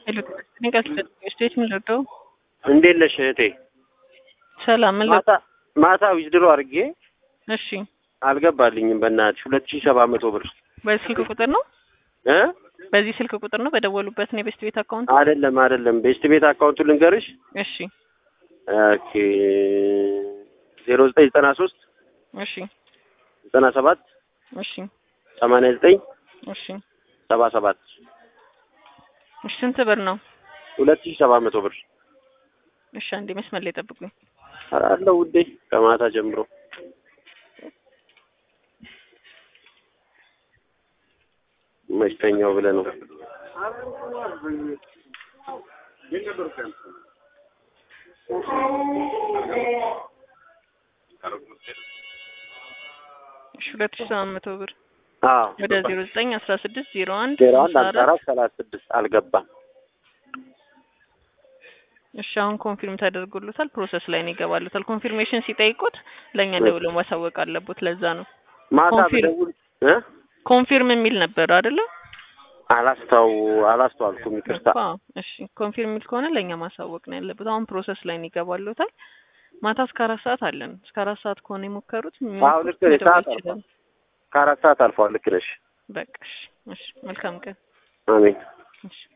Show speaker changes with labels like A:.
A: እኔ ጋር ስቴት ምን ልርዳው?
B: እንዴት ነሽ እህቴ?
A: ሰላም ምን
B: ማታ ማታ ዊዝድሮ አድርጌ
A: እሺ፣
B: አልገባልኝም። በእናትሽ ሁለት ሺህ ሰባት መቶ ብር
A: በዚህ ስልክ ቁጥር ነው
B: እ
A: በዚህ ስልክ ቁጥር ነው በደወሉበት ነው የቤስት ቤት አካውንት?
B: አይደለም አይደለም፣ ቤስት ቤት አካውንቱ ልንገርሽ።
A: እሺ
B: ኦኬ ዜሮ ዘጠኝ ዘጠና ሶስት
A: እሺ
B: ዘጠና ሰባት
A: እሺ
B: ሰማንያ ዘጠኝ
A: እሺ
B: ሰባ ሰባት
A: እሺ ስንት ብር ነው?
B: ሁለት ሺህ ሰባት መቶ ብር
A: እሺ አንዴ መስመር ላይ ጠብቁኝ።
B: አለው ውዴ ከማታ ጀምሮ መሽተኛው ብለህ ነው።
A: እሺ ሁለት ሺህ ሰባት መቶ ብር
B: አዎ
A: ወደ ዜሮ ዘጠኝ አስራ ስድስት ዜሮ አንድ
B: ዜሮ አንድ
A: ሃምሳ
B: አምሳ
A: አራት
B: አራት ሰላሳ ስድስት አልገባም።
A: እሺ አሁን ኮንፊርም ተደርጎሎታል። ፕሮሰስ ላይ ነው ይገባሉታል። ኮንፊርሜሽን ሲጠይቁት ለእኛ ደውሎ ማሳወቅ አለቦት። ለዛ ነው
B: ማታ
A: ኮንፊርም-
B: ብደውል እ
A: ኮንፊርም የሚል ነበር አይደለ?
B: አላስታው አላስተዋልኩም፣ ይቅርታ።
A: እኮ አዎ። እሺ ኮንፊርም የሚል ከሆነ ለእኛ ማሳወቅ ነው ያለበት። አሁን ፕሮሰስ ላይ ነው ይገባሉታል። ማታ እስከ አራት ሰዓት አለን። እስከ አራት ሰዓት ከሆነ የሞከሩት
B: አዎ ልክ ነሽ።
A: መደወል
B: ሰዓት
A: ይችላሉ።
B: ከአራት ሰዓት አልፏል። ልክ ነሽ።
A: በቃ እሺ፣ እሺ መልካም ቀን።
B: አሜን።
A: እሺ